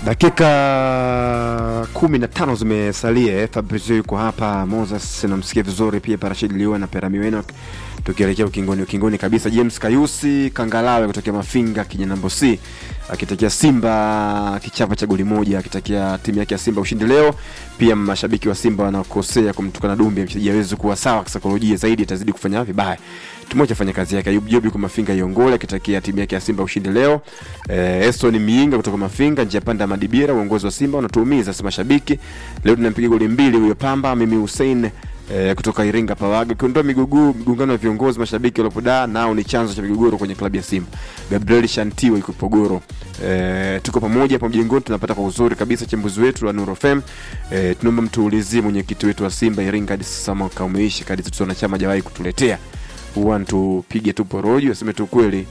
dakika kumi na tano zimesalia eh. Fabrizio yuko hapa, Moses namsikia vizuri pia, Parashid Liwa na Perami Wenok, tukielekea ukingoni ukingoni kabisa. James Kayusi Kangalawe kutokea Mafinga Kinyanambo C akitakia Simba kichapa cha goli moja, akitakia timu yake ya Simba ushindi leo. Pia mashabiki wa Simba wanaokosea kumtukana Dumbi, mchezaji hawezi kuwa sawa kisaikolojia zaidi, atazidi kufanya vibaya. Tumoja fanya kazi yake. Ayub Jobi kwa Mafinga Iongole akitakia timu yake ya Simba ushindi leo. Eh, Eston Miinga kutoka Mafinga njia panda ya Madibira, uongozi wa Simba unatuumiza sisi mashabiki. Leo tunampiga goli mbili huyo Pamba, mimi Hussein eh, kutoka Iringa Pawaga. Kiondoa migogoro migongano ya viongozi mashabiki waliopodaa nao ni chanzo cha migogoro kwenye klabu ya Simba. Gabriel Shantiwa yuko Pogoro. Eh, tuko pamoja hapo mjengoni tunapata kwa uzuri kabisa chambuzi wetu wa Nuru FM. Eh, tunaomba mtuulizie mwenyekiti wetu wa Simba Iringa hadi sasa mwaka umeisha kadi zetu wanachama hajawahi kutuletea. Huwa tupige tu porojo aseme tu kweli.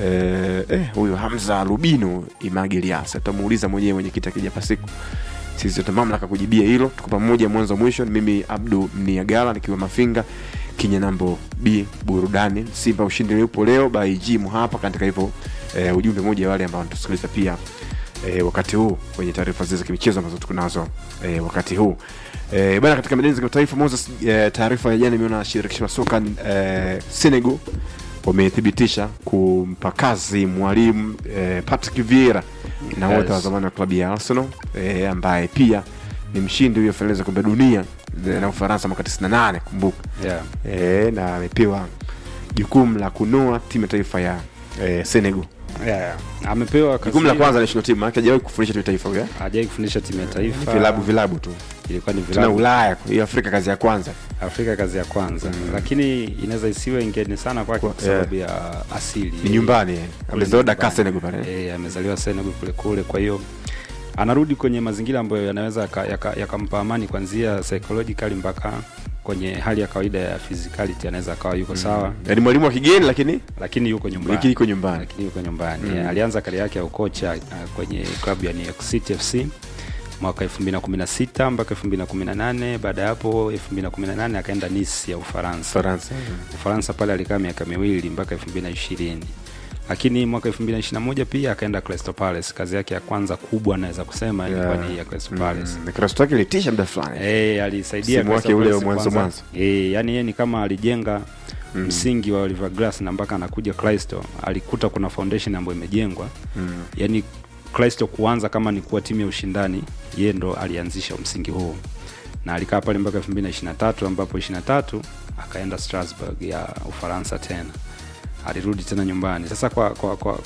Eh, eh, huyo Hamza Rubino Imagiliasa tutamuuliza mwenyewe mwenyekiti akija pasiku sisi tuna mamlaka kujibia hilo. Tuko pamoja mwanzo mwisho. Mimi Abdu Mniagala nikiwa Mafinga Kinyanambo B burudani. Simba ushindi upo leo by G hapa katika hivyo eh, ujumbe mmoja wale ambao wanatusikiliza pia eh, wakati huu kwenye taarifa zile za kimichezo ambazo tuko nazo eh, wakati huu eh, bana katika medani za kimataifa Moses, eh, taarifa ya jana imeona shirikisho la soka eh, Senegal wamethibitisha kumpa kazi mwalimu eh, Patrick Vieira na wote Yes. wa zamani wa klabu ya Arsenal eh, ambaye pia ni mshindi huyo fainali za kombe la dunia eh, na Ufaransa mwaka 98 kumbuka yeah. eh, na amepewa jukumu la kunoa timu ya taifa ya eh, Senegal. Yeah, yeah. amepewa Jukumu la kazi- kwanza national team, maana hajawahi kufundisha timu ya taifa huyo. eh? hajai kufundisha timu ya taifa Vilabu vilabu tu. ilikuwa ni Tuna vilabu Ulaya, hiyo Afrika kazi ya kwanza. Afrika kazi ya kwanza lakini inaweza isiwe ngeni sana kwake kwa Kwa- sababu ya asili Ni nyumbani. eh. Kule Amezaliwa Dakar nyumbani. Senegal pale. Eh, amezaliwa Senegal kule kule, kwa hiyo anarudi kwenye mazingira ambayo yanaweza yakampa yaka, yakampa amani kuanzia psychologically mpaka kwenye hali ya kawaida ya physicality, anaweza akawa yuko sawa, Yaani mwalimu wa kigeni lakini lakini yuko nyumbani wiki iko nyumbani. lakini yuko nyumbani Mm. Eh, alianza kari yake ya ukocha uh, kwenye klabu ya New York City FC mwaka 2016 mpaka 2018. Baada ya hapo 2018 akaenda Nice ya Ufaransa. Faransa. Ufaransa pale alikaa miaka miwili mpaka 2020, lakini mwaka 2021 pia akaenda Crystal Palace. Kazi yake ya kwanza kubwa naweza kusema ilikuwa Yeah. ni ya Crystal Palace. Mm, Kristo wake ilitisha muda fulani. Eh, alisaidia Msimu wake Crystal ule wa Palace mwanzo kwanza. mwanzo. Eh, yani yeye ni kama alijenga Mm. msingi wa Oliver Glass na mpaka anakuja Crystal alikuta kuna foundation ambayo imejengwa. Mm. Yani Crystal kuanza kama ni kuwa timu ya ushindani, yeye ndo alianzisha msingi huu. Na alikaa pale mpaka 2023 ambapo 23 akaenda Strasbourg ya Ufaransa tena. Alirudi tena nyumbani. Sasa kwa kwa kwa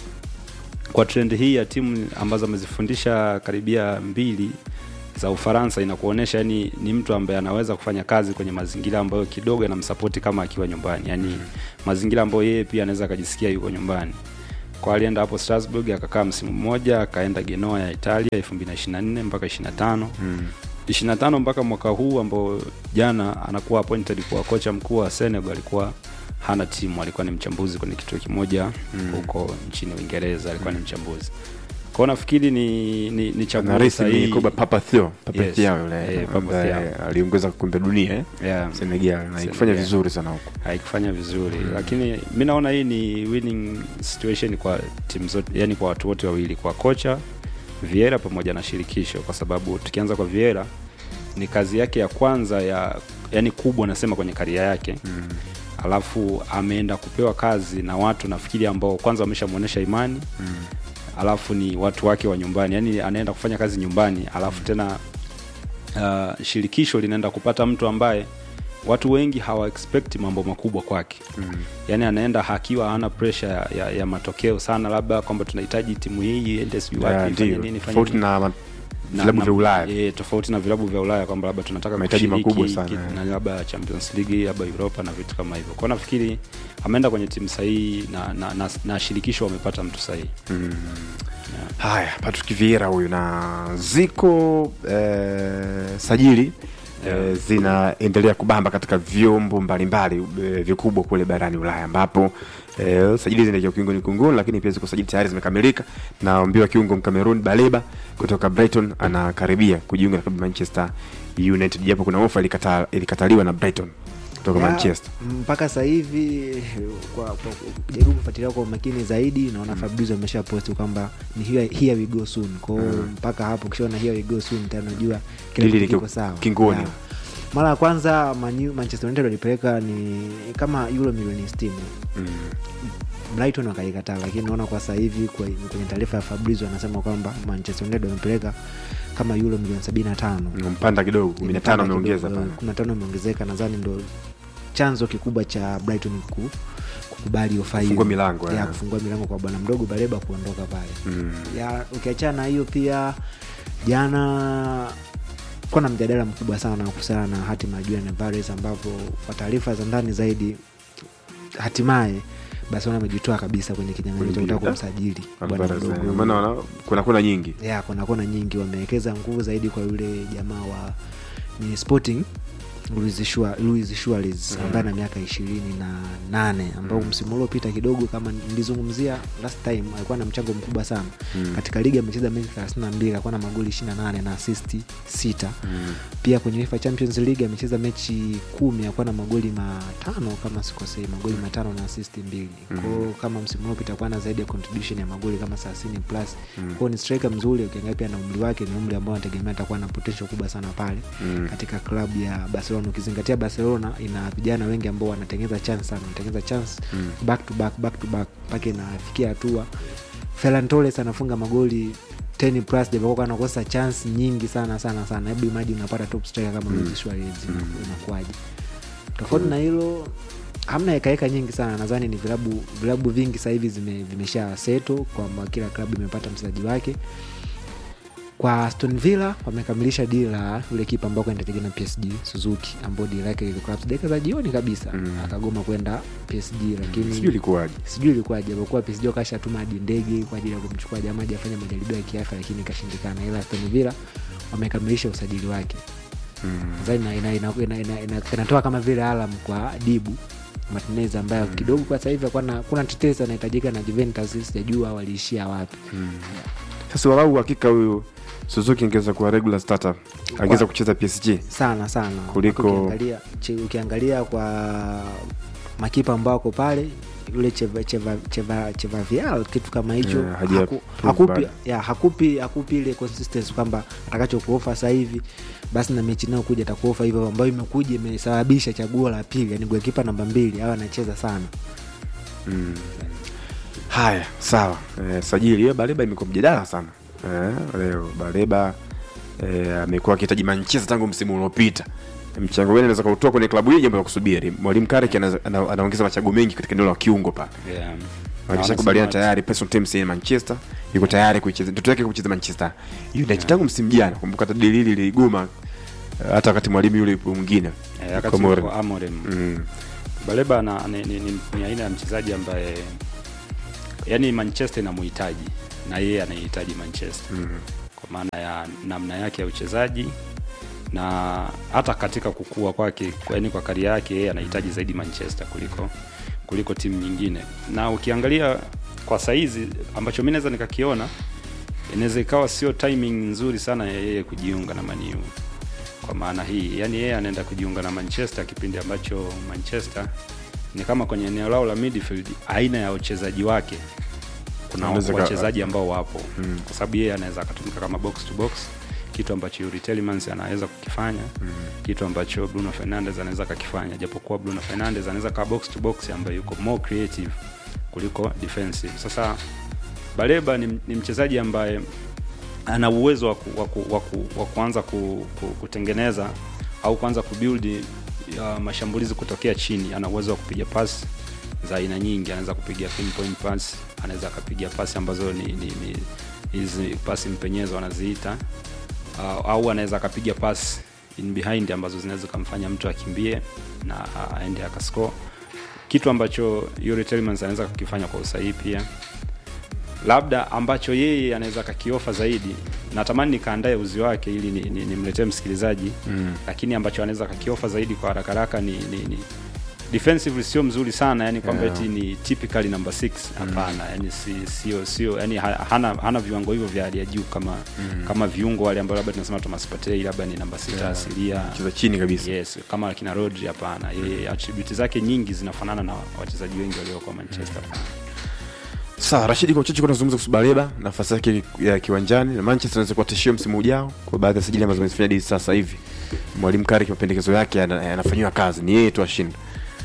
kwa trend hii ya timu ambazo amezifundisha karibia mbili za Ufaransa inakuonyesha yani ni mtu ambaye anaweza kufanya kazi kwenye mazingira ambayo kidogo yanamsapoti kama akiwa nyumbani, yani mazingira ambayo yeye pia anaweza akajisikia yuko nyumbani. Kwa alienda hapo Strasbourg akakaa msimu mmoja, akaenda Genoa ya Italia 2024 mpaka 25 Mm. 25 mpaka mwaka huu ambao jana anakuwa appointed kuwa kocha mkuu wa Senegal. Alikuwa hana timu, alikuwa ni mchambuzi kwenye kituo kimoja huko nchini Uingereza, alikuwa ni mchambuzi. Kwa hiyo nafikiri ni ni, ni chaguo Narisi ni sahihi. Koba Papa Theo, Papa Yes. Theo yule Eh, Papa ambaye Theo. aliongoza kombe la dunia eh. Yeah. Senegal na ikifanya Senegal. vizuri sana huko. haikufanya vizuri lakini mi naona hii ni winning situation kwa timu zote, yani kwa watu wote wawili, kwa kocha Vieira pamoja na shirikisho, kwa sababu tukianza kwa Vieira ni kazi yake ya kwanza ya yani kubwa nasema kwenye karia yake Mm. alafu ameenda kupewa kazi na watu nafikiri ambao kwanza wameshamuonesha imani Mm. alafu ni watu wake wa nyumbani, yani anaenda kufanya kazi nyumbani, alafu tena uh, shirikisho linaenda kupata mtu ambaye watu wengi hawa expect mambo makubwa kwake Mm. yani anaenda hakiwa hana pressure ya, ya, ya matokeo sana, labda kwamba tunahitaji timu hii iende sijui Yeah, wapi ifanye ndio. nini ifanye Tofauti nini. na ma- Na- vilabu na- vya Ulaya. eh, tofauti na vilabu vya Ulaya kwamba labda tunataka Mahitaji kushiriki makubwa sana, ki- eh. na labda Champions League labda Europa na vitu kama hivyo. Kwa hiyo nafikiri ameenda kwenye timu sahihi na, na, na, na shirikisho wamepata mtu sahihi. Mm. Haya, Patrick Vieira huyu na ziko eh, sajili eh, zinaendelea kubamba katika vyombo mbalimbali eh, vikubwa kule barani Ulaya ambapo eh, sajili zinaelekea ukingoni kunguni, lakini pia ziko sajili tayari zimekamilika. Naambiwa kiungo Mkamerun Baleba kutoka Brighton anakaribia kujiunga na klabu ya Manchester United, japo kuna ofa ilikata, ilikataliwa na Brighton kutoka Ya, manchester mpaka sasa hivi kwa, kwa kujaribu kufuatilia kwa umakini zaidi naona Fabrizio amesha posti kwamba ni here, here we go soon kwao mpaka hapo ukishaona here we go soon tena unajua kila Hili kitu liko kiko sawa kingoni. Ya. mara ya kwanza Manu, manchester united walipeleka ni kama euro milioni 60 mm. brighton wakaikataa lakini naona kwa sasa hivi kwa- kwenye taarifa ya Fabrizio anasema kwamba manchester united wamepeleka kama euro milioni 75 mpanda kidogo kumi na tano Imepanda ameongeza kidogo, pale kumi na tano imeongezeka nadhani ndo chanzo kikubwa cha brighton ku, kukubali ofa hiyo. Kufungua milango, ya eh. kufungua milango kwa bwana mdogo baleba kuondoka pale Mm. ya ukiachana na hiyo pia jana kuwa na mjadala mkubwa sana kuhusiana na hatima ya Julian Alvarez ambapo kwa taarifa za ndani zaidi hatimaye Barcelona amejitoa kabisa kwenye kinyang'anyiro cha Kwenye kutaka deal, kumsajili bwana Alvarez, mdogo eh, maana wana- kuna kuna nyingi ya kuna kona nyingi wamewekeza nguvu zaidi kwa yule jamaa wa ni sporting Luis Shua- Luis Suarez ambaye ana miaka ishirini na nane ambao msimu uliopita kidogo kama nilizungumzia last time alikuwa na mchango mkubwa sana Mm. katika ligi amecheza mechi 32 alikuwa na magoli 28 na assist sita Mm. pia kwenye UEFA Champions League amecheza mechi kumi akuwa na magoli matano kama sikosei magoli matano na assist mbili kwao kama msimu uliopita akuwa na zaidi ya contribution ya magoli kama 30 plus kwao ni striker mzuri ukiangalia pia na umri wake ni umri ambao anategemea atakuwa na potential kubwa sana pale Mm. katika klabu ya Barcelona ukizingatia Barcelona ina vijana wengi ambao wanatengeneza chance sana wanatengeneza chance Mm. back to back back to back mpaka inafikia hatua Ferran Torres anafunga magoli 10 plus japokuwa anakosa chance nyingi sana sana sana hebu imagine unapata top striker kama Luis Suarez inakuwaje tofauti na hilo hamna hekaheka nyingi sana nadhani ni vilabu vilabu vingi sasa hivi zime, vimesha seto kwamba kila klabu imepata mchezaji wake kwa Aston Villa wamekamilisha dili la yule kipa ambao kwenda na PSG Suzuki ambao dili lake lilikuwa dakika za jioni kabisa Mm. akagoma kwenda PSG lakini sijui ilikuwaje sijui ilikuwa japokuwa PSG wakashatuma hadi ndege kwa ajili ya kumchukua jamaa aje afanye majaribio ya kiafya lakini ikashindikana ila Aston Villa wamekamilisha usajili wake Mm. nadhani ina- ina- ina- ina- ina- ina- inatoa kama vile alam kwa dibu Martinez ambayo kidogo kwa sasa hivi kuna, kuna tetesi anahitajika na Juventus sijajua waliishia wapi sasa walau hakika huyu suzuki angeweza kuwa regular starter angeweza kucheza psg sana sana Kuliko- ukiangalia, che- ukiangalia kwa makipa ambao wako pale yule cheva, cheva, cheva, cheva vial kitu kama hicho Yeah, haja haku, prove hakupi, bado. ya, hakupi hakupi ile consistency kwamba atakachokuofa sasa hivi basi na mechi inayokuja atakuofa hivyo ambayo imekuja imesababisha chaguo la pili yani golikipa namba mbili au anacheza sana mm. haya sawa eh, sajili hiyo baleba imekuwa mjadala sana eh, leo baleba eh, amekuwa akihitaji manchester tangu msimu uliopita mchango gani anaweza kautoa kwenye klabu hii jambo la kusubiri mwalimu karek ana, ana, anaongeza machaguo mengi katika eneo la kiungo pale Yeah. akishakubaliana Wanasema- tayari person teams ya manchester yuko tayari kuicheza ndoto yake kucheza manchester united tangu msimu jana kumbuka hata dili hili liligoma eh, hata wakati mwalimu yule yupo mwingine Eh, wakati Komori. yuko Amorim. mm. Baleba na, ni, ni, ni, ni aina ya mchezaji ambaye yani Manchester inamuhitaji na yeye anahitaji Manchester Mm. kwa maana ya namna yake ya uchezaji na hata katika kukua kwake yani kwa kari yake yeye anahitaji zaidi Manchester kuliko kuliko timu nyingine na ukiangalia kwa saizi ambacho mi naweza nikakiona inaweza ikawa sio timing nzuri sana ya yeye kujiunga na maniu kwa maana hii yani yeye anaenda kujiunga na manchester kipindi ambacho manchester ni kama kwenye eneo lao la midfield aina ya uchezaji wake kuna Anaweza ka- wachezaji ambao wapo Mm. kwa sababu yeye anaweza akatumika kama box to box kitu ambacho Yuri Tielemans anaweza kukifanya Mm. kitu ambacho Bruno Fernandes anaweza kakifanya japokuwa Bruno Fernandes anaweza kaa box to box ambaye yuko more creative kuliko defensive sasa Baleba ni, ni mchezaji ambaye ana uwezo wa, ku, wa, ku, wa, ku, wa kuanza ku, ku, kutengeneza au kuanza kubuild uh, mashambulizi kutokea chini ana uwezo wa kupiga pasi za aina nyingi anaweza kupiga pinpoint pass anaweza akapiga pasi ambazo ni ni ni hizi pasi mpenyezo wanaziita uh, au anaweza akapiga pasi in behind ambazo zinaweza kumfanya mtu akimbie na uh, aende akascore kitu ambacho Yuri Tielemans anaweza kukifanya kwa usahihi pia labda ambacho yeye anaweza kakiofa zaidi natamani nikaandae uzi wake ili nimletee ni, ni nimletee msikilizaji Mm. lakini ambacho anaweza kakiofa zaidi kwa haraka haraka ni, ni, ni defensively sio mzuri sana yani kwamba Yeah. eti ni typically number 6 hapana yani si, sio sio yani ha- hana, hana viwango hivyo vya hali ya juu kama kama viungo wale ambao labda tunasema Thomas Partey labda ni namba sita asilia cheza chini kabisa yes kama akina Rodri hapana yeye attribute zake nyingi zinafanana na wachezaji wengi walioko Manchester sawa rashidi kwa uchache kuna zungumza kuhusu baleba nafasi yake ya kiwanjani na manchester anaweza kuwa tishio msimu ujao kwa baadhi ya sajili ambazo amezifanya hadi sasa hivi mwalimu kari mapendekezo yake yana- yanafanyiwa kazi ni yeye tu ashinde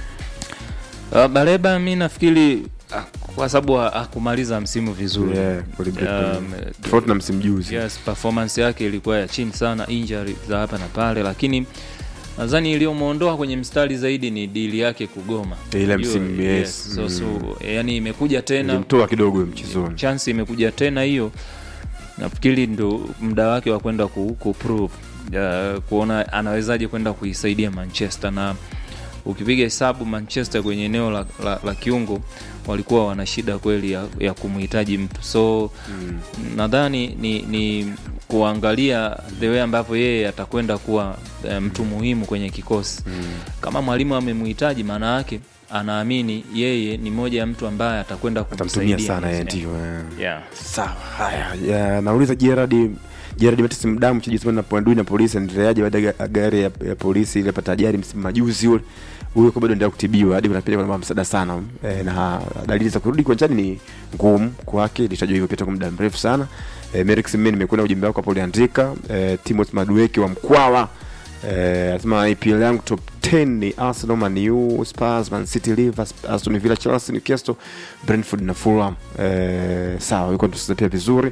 Uh, Baleba mi nafikiri ah, kwa sababu ha- hakumaliza msimu vizuri Yeah, kweli break Um, kweli. tofauti na msimu juzi yes, performance yake ilikuwa ya chini sana, injury za hapa na pale, lakini nadhani iliyomwondoa kwenye mstari zaidi ni dili yake kugoma Ile Hiyo, msimu, yes. So, Mm. so, yani imekuja tena ilimtoa kidogo mchezoni chance imekuja tena hiyo nafikiri ndo muda wake wa kwenda ku, ku prove uh, kuona anawezaje kwenda kuisaidia manchester na ukipiga hesabu manchester kwenye eneo la, la, la kiungo walikuwa wana shida kweli ya, ya kumhitaji mtu so Mm. nadhani ni, ni kuangalia the way ambavyo yeye atakwenda kuwa eh, mtu muhimu kwenye kikosi Mm. kama mwalimu amemhitaji maana yake anaamini yeye ni moja ya mtu ambaye atakwenda atamtumia kumsaidia sana yeye Yeah. ndio eh. Yeah. sawa haya ya, nauliza Gerard Gerard Mattis mdamu mchezaji sana na Pondui na polisi anaendeleaje baada ya gari ya, ya polisi ile pata ajali msimu majuzi ule huyo kwa bado endelea kutibiwa hadi unapenda kwa msaada sana e, na dalili za kurudi kwanjani ni ngumu kwake ilitajwa hivyo pia kwa muda mrefu sana e, Merrick Simen nimekwenda ujumbe wako hapo uliandika e, Timothy Madueke wa Mkwawa eh, anasema EPL yangu top 10 ni Arsenal, Man U, Spurs, Man City, Liverpool, Aston Villa, Chelsea, Newcastle, Brentford na Fulham. Eh, sawa, yuko tusiza pia vizuri.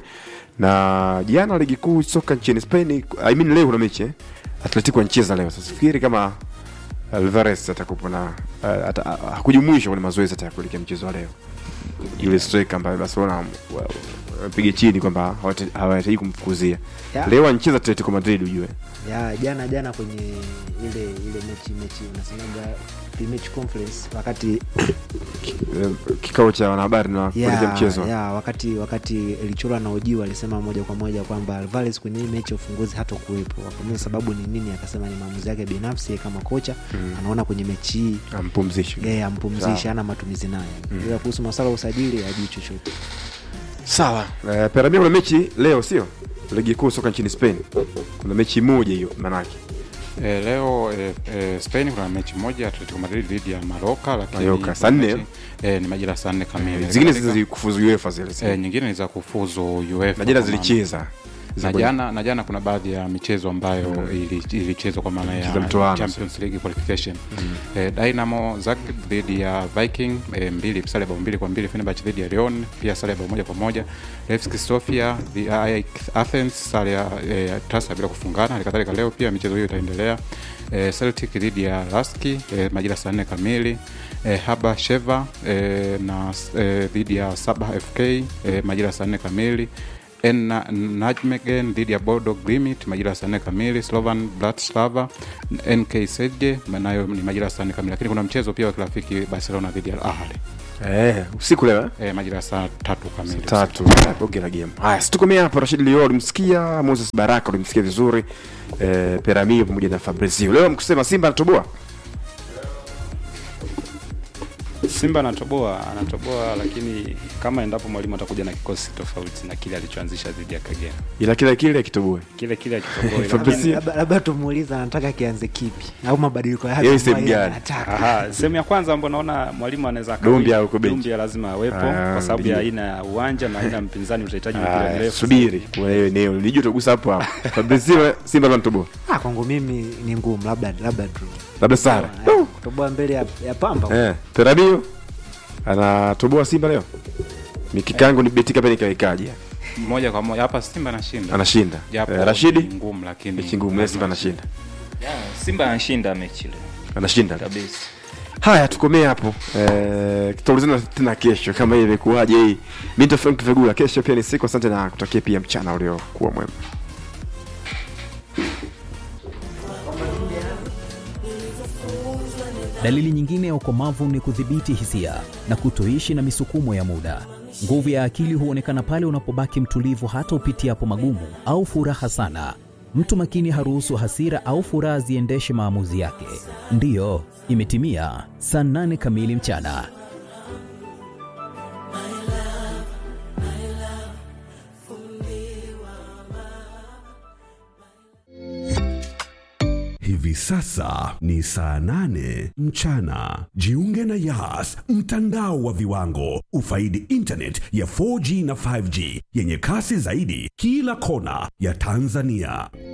Na jana ligi kuu soka nchini Spain, I mean leo kuna mechi eh? Atletico anacheza leo. Sasa fikiri kama Alvarez atakupo na uh, ata, uh, hakujumuishwa kwenye mazoezi hata ya kuelekea mchezo wa leo. Yule striker ambaye Barcelona wapige chini kwamba hawata- hawahitaji kumfukuzia. Yeah. Leo anacheza Atletico Madrid ujue. ya jana jana kwenye ile ile mechi mechi unasemaga pre-match conference wakati Eh, kikao cha wanahabari na kuelekea ya, mchezo ya, wakati wakati ilichorwa na ojiwa alisema moja kwa moja kwamba Alvarez kwenye hii mechi ya ufunguzi hata kuwepo wakamuza sababu ni nini akasema ni maamuzi yake binafsi yeye kama kocha Mm. anaona kwenye mechi hii ampumzishe yeye ampumzishe Sawa. ana matumizi naye ila kuhusu maswala ya usajili ajui chochote sawa eh, peramia kuna mechi leo sio ligi kuu soka nchini spain kuna mechi moja hiyo manake E, leo e, e, Spain kuna mechi moja Atletico Madrid dhidi ya Maroka, lakini Mallorca, saa nne? mechi- e, ni majira saa nne kamili. zingine Katika- zile kufuzu uefa zile e, nyingine ni za kufuzu UEFA na jana kwa maana- zilicheza na jana na jana kuna baadhi ya michezo ambayo ili- ilichezwa kwa maana Cheza ya mtoano. Champions League qualification eh, Dynamo Zagreb dhidi ya Viking eh, mbili sare bao mbili kwa mbili Fenerbahce dhidi ya Lyon pia sare bao moja kwa moja Levski Sofia the AEK Athens sare ya eh, tasa bila kufungana halikadhalika leo pia michezo hiyo itaendelea eh, Celtic dhidi ya Laski eh, majira saa nne kamili eh, Haba Sheva eh, na eh, dhidi ya Saba FK eh, majira saa nne kamili Enna Najmegen dhidi ya Bodo Glimit majira ya saa nne kamili, Slovan Bratislava NK Sedje nayo ni majira ya saa nne kamili, lakini kuna mchezo pia wa kirafiki Barcelona dhidi ya Al Ahly eh, usiku leo eh? e, majira ya saa tatu kamili. tatu bonge la game haya situkomea hapo rashid lio ulimsikia moses baraka ulimsikia vizuri eh, peramio pamoja na fabrizio leo mkusema simba anatoboa Simba anatoboa anatoboa, lakini kama endapo mwalimu atakuja na kikosi tofauti na kile alichoanzisha dhidi ya Kagera, ila kila kile akitoboe kile kile akitoboa Fabrizio. Labda- labda tumuuliza anataka kianze kipi au mabadiliko yake Yeye sehemu ambayo gani? anataka. Aha, sehemu ya kwanza ambayo naona mwalimu anaweza akawi- Dumbia yuko benchi. Dumbia lazima awepo Ah, kwa sababu ya ndio. aina ya uwanja na aina ya mpinzani utahitaji mpira Haya, mrefu. subiri kuna hiyo eneo nilijua utagusa hapo hapo fabrizio simba anatoboa Ah, kwangu mimi ni ngumu labda labda draw. labda sara Eh, kutoboa mbele ya, ya pamba eh, peramio anatoboa simba leo mikikangu ni betika pia nikaikaje moja kwa moja hapa Simba anashinda anashinda japo eh, rashidi ni ngumu, lakini mechi ngumu leo simba anashinda Yeah, Simba anashinda mechi leo anashinda kabisa. haya tukomee hapo eh, tutaulizana tena kesho kama hii imekuwaje hii mi ndo frank vegula kesho pia ni siku asante na kutakia pia mchana uliokuwa mwema Dalili nyingine ya ukomavu ni kudhibiti hisia na kutoishi na misukumo ya muda. Nguvu ya akili huonekana pale unapobaki mtulivu hata upitiapo magumu au furaha sana. Mtu makini haruhusu hasira au furaha ziendeshe maamuzi yake. Ndiyo, Imetimia saa 8 kamili mchana. Hivi sasa ni saa nane mchana. Jiunge na Yas, mtandao wa viwango. Ufaidi internet ya 4G na 5G yenye kasi zaidi kila kona ya Tanzania.